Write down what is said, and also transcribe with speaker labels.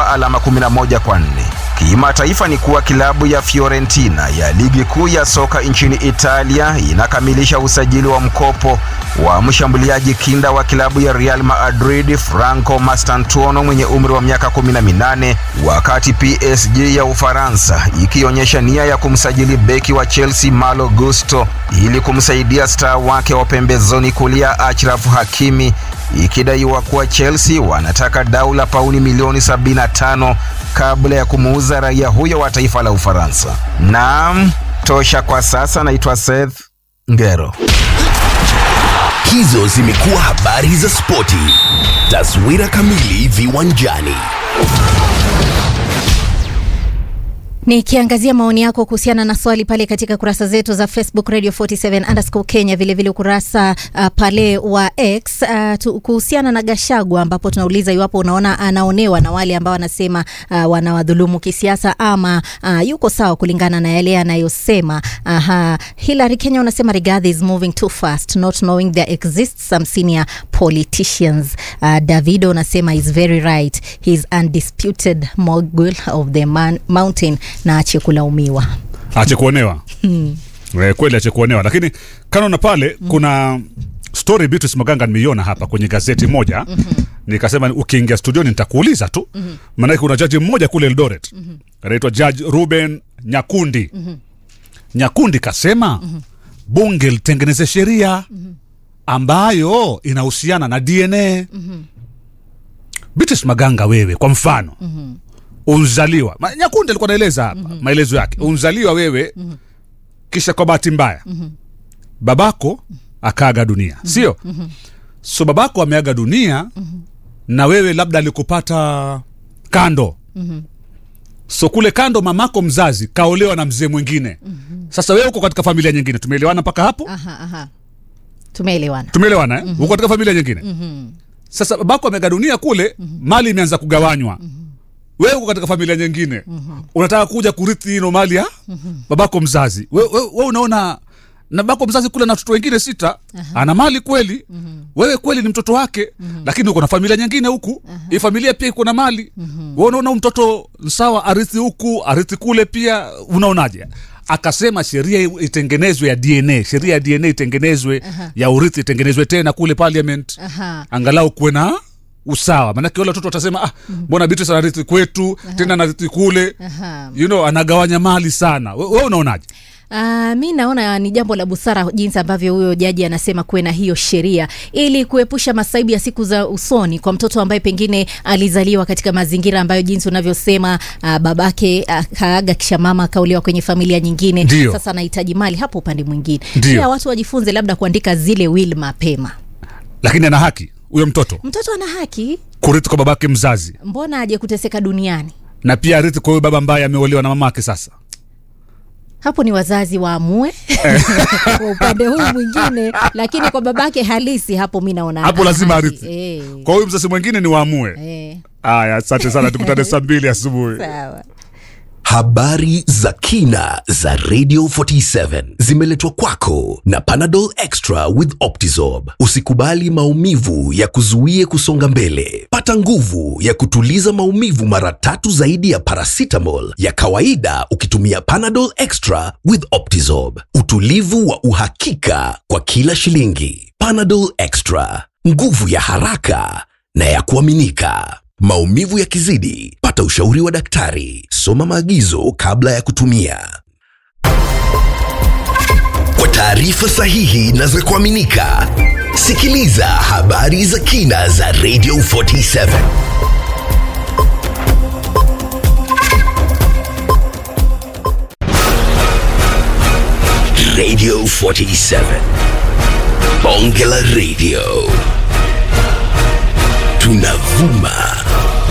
Speaker 1: kwa alama 11 kwa 4. Kimataifa ni kuwa kilabu ya Fiorentina ya ligi kuu ya soka nchini Italia inakamilisha usajili wa mkopo wa mshambuliaji kinda wa kilabu ya Real Madrid Franco Mastantuono mwenye umri wa miaka 18, wakati PSG ya Ufaransa ikionyesha nia ya kumsajili beki wa Chelsea Malo Gusto ili kumsaidia star wake wa pembezoni kulia Achraf Hakimi, ikidaiwa kuwa Chelsea wanataka dau la pauni milioni 75 kabla ya kumuuza raia huyo wa taifa la Ufaransa. Naam, tosha kwa sasa. Naitwa Seth Ngero.
Speaker 2: Hizo zimekuwa habari za spoti. Taswira kamili viwanjani.
Speaker 3: Nikiangazia maoni yako kuhusiana na swali pale katika kurasa zetu za Facebook Radio 47 underscore Kenya, vilevile ukurasa uh, pale wa X uh, kuhusiana na Gashagwa, ambapo tunauliza iwapo unaona anaonewa na wale ambao wanasema uh, wanawadhulumu kisiasa ama uh, yuko sawa kulingana na yale anayosema. Aha, Hillary Kenya unasema Rigathi is moving too fast not knowing there exists some senior politicians. Uh, Davido unasema is very right he is undisputed mogul of the man, mountain na ache kulaumiwa
Speaker 4: ache kuonewa hmm. E, kweli ache kuonewa, lakini kanaona pale hmm. kuna story Beatrice Maganga nimeiona hapa kwenye gazeti moja mm-hmm. Nikasema ukiingia studioni nitakuuliza tu mm-hmm. Maanake kuna jaji mmoja kule Eldoret mm-hmm. anaitwa Judge Ruben Nyakundi mm-hmm. Nyakundi kasema mm-hmm. bunge litengeneze sheria mm-hmm. ambayo inahusiana na DNA mm-hmm. Beatrice Maganga, wewe kwa mfano mm-hmm unzaliwa Ma, Nyakundi alikuwa naeleza hapa mm-hmm. maelezo yake mm-hmm. unzaliwa wewe mm-hmm. kisha kwa bahati mbaya mm-hmm. babako akaaga dunia mm-hmm. sio mm-hmm. so babako ameaga dunia mm-hmm. na wewe labda alikupata kando mm-hmm. so kule kando mamako mzazi kaolewa na mzee mwingine mm-hmm. sasa wewe uko katika familia nyingine tumeelewana mpaka hapo
Speaker 3: aha, aha. tumeelewana
Speaker 4: tumeelewana eh? mm-hmm. uko katika familia nyingine mm-hmm. sasa babako ameaga dunia kule mm-hmm. mali imeanza kugawanywa mm-hmm wewe uko katika familia nyingine mm-hmm. unataka kuja kurithi ino mali ya mm-hmm. babako mzazi wewe we, we unaona na babako mzazi kule na watoto wengine sita uh-huh. ana mali kweli mm-hmm. wewe kweli ni mtoto wake mm-hmm. lakini uko na familia nyingine huku uh-huh. hii familia pia iko na mali mm-hmm. wewe unaona mtoto sawa arithi huku arithi kule pia unaonaje akasema sheria itengenezwe ya dna sheria ya dna itengenezwe uh-huh. ya urithi itengenezwe tena kule parliament
Speaker 3: Aha.
Speaker 4: angalau kuwe na usawa maanake wale watoto watasema ah mbona Beatrice anarithi kwetu tena anarithi kule
Speaker 3: Aha.
Speaker 4: you know anagawanya mali sana we, we unaonaje
Speaker 3: Uh, mi naona ni jambo la busara jinsi ambavyo huyo jaji anasema kuwe na hiyo sheria ili kuepusha masaibu ya siku za usoni kwa mtoto ambaye pengine alizaliwa katika mazingira ambayo jinsi unavyosema uh, babake akaaga uh, kisha mama akauliwa kwenye familia nyingine
Speaker 4: Ndio.
Speaker 3: sasa anahitaji mali hapo upande mwingine
Speaker 4: Ndio.
Speaker 3: pia watu wajifunze labda kuandika zile will mapema
Speaker 4: lakini ana haki huyo mtoto
Speaker 3: mtoto ana haki
Speaker 4: kurithi kwa babake mzazi
Speaker 3: mbona aje kuteseka duniani
Speaker 4: na pia arithi kwa huyo baba ambaye ameolewa na mamake sasa
Speaker 3: hapo ni wazazi waamue kwa upande huu mwingine lakini kwa babake halisi hapo mi naona
Speaker 4: hapo
Speaker 3: ana
Speaker 4: lazima
Speaker 3: haki.
Speaker 4: arithi
Speaker 3: Eh,
Speaker 4: kwa huyu mzazi mwingine ni waamue
Speaker 3: eh,
Speaker 4: aya asante sana tukutane saa mbili asubuhi
Speaker 3: sawa
Speaker 2: Habari za kina za Radio 47 zimeletwa kwako na Panadol Extra with Optizorb. Usikubali maumivu ya kuzuie kusonga mbele. Pata nguvu ya kutuliza maumivu mara tatu zaidi ya paracetamol ya kawaida ukitumia Panadol Extra with Optizorb. Utulivu wa uhakika kwa kila shilingi. Panadol Extra, nguvu ya haraka na ya kuaminika. Maumivu yakizidi, pata ushauri wa daktari. Soma maagizo kabla ya kutumia. Kwa taarifa sahihi na za kuaminika, sikiliza habari za kina za Radio 47. Radio 47. Bonge la Radio. Tunavuma